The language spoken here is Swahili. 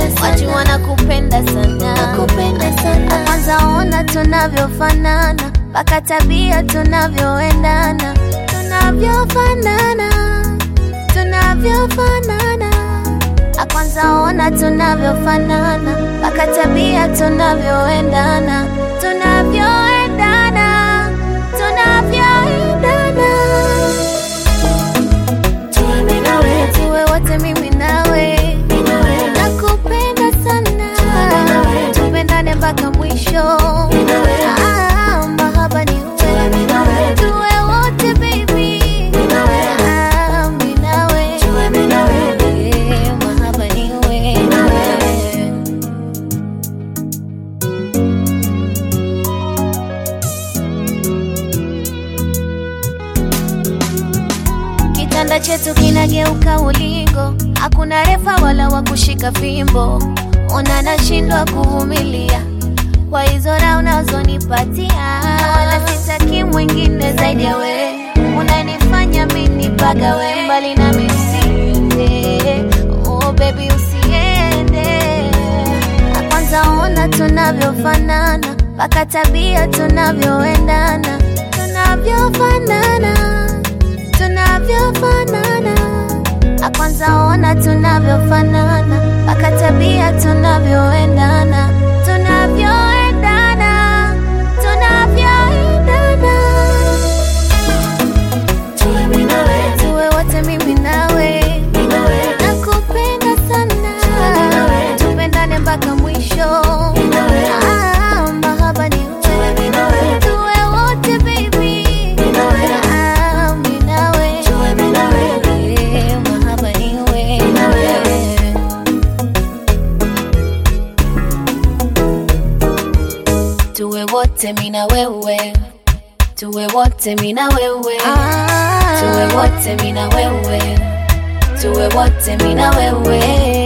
watu wanakupenda sana, Nakupenda sana. kwanza ona tunavyofanana, mpaka tabia tunavyoendana, tunavyofanana, tunavyofanana, kwanza ona tunavyofanana, mpaka tabia tunavyoendana, tunavyoendana, tunavyoendana Tuwe mimi na wewe, tuwe wote mimi nawe mimi na wewe, nakupenda sana nawe. tupendane mpaka mwisho mimi na wewe, Ah, mahaba ni wewe mimi na wewe, tuwe wote baby mimi na wewe, Ah, mimi nawe tuwe mimi na wewe. Eh, mahaba ni wewe Kitanda chetu kinageuka ulingo, hakuna refa wala wa kushika fimbo. Ona nashindwa kuvumilia kwa hizo raha unazonipatia, wala sitaki mwingine zaidi ya we. Unanifanya mimi pagawe mbali na usiende, oh baby usiende. Kwanza ona tunavyofanana, mpaka tabia tunavyoendana, tunavyofanana tunavyofanana kwanza ona tunavyofanana mpaka tabia tunavyoendana tunavyoendana tunavyoendana Tuwe mimi na wewe, tuwe wote mimi nawe mimi na wewe, nakupenda sana tupendane mpaka mwisho mimi na wewe, Ah, mahaba ni wewe mimi na wewe, tuwe wote baby mimi na wewe, Ah, mimi nawe tuwe mimi na wewe. Eh, mahaba ni wewe. Na wewe. tuwe wote mina wewe tuwe wote mina wewe tuwe wote mina wewe tuwe wote mina wewe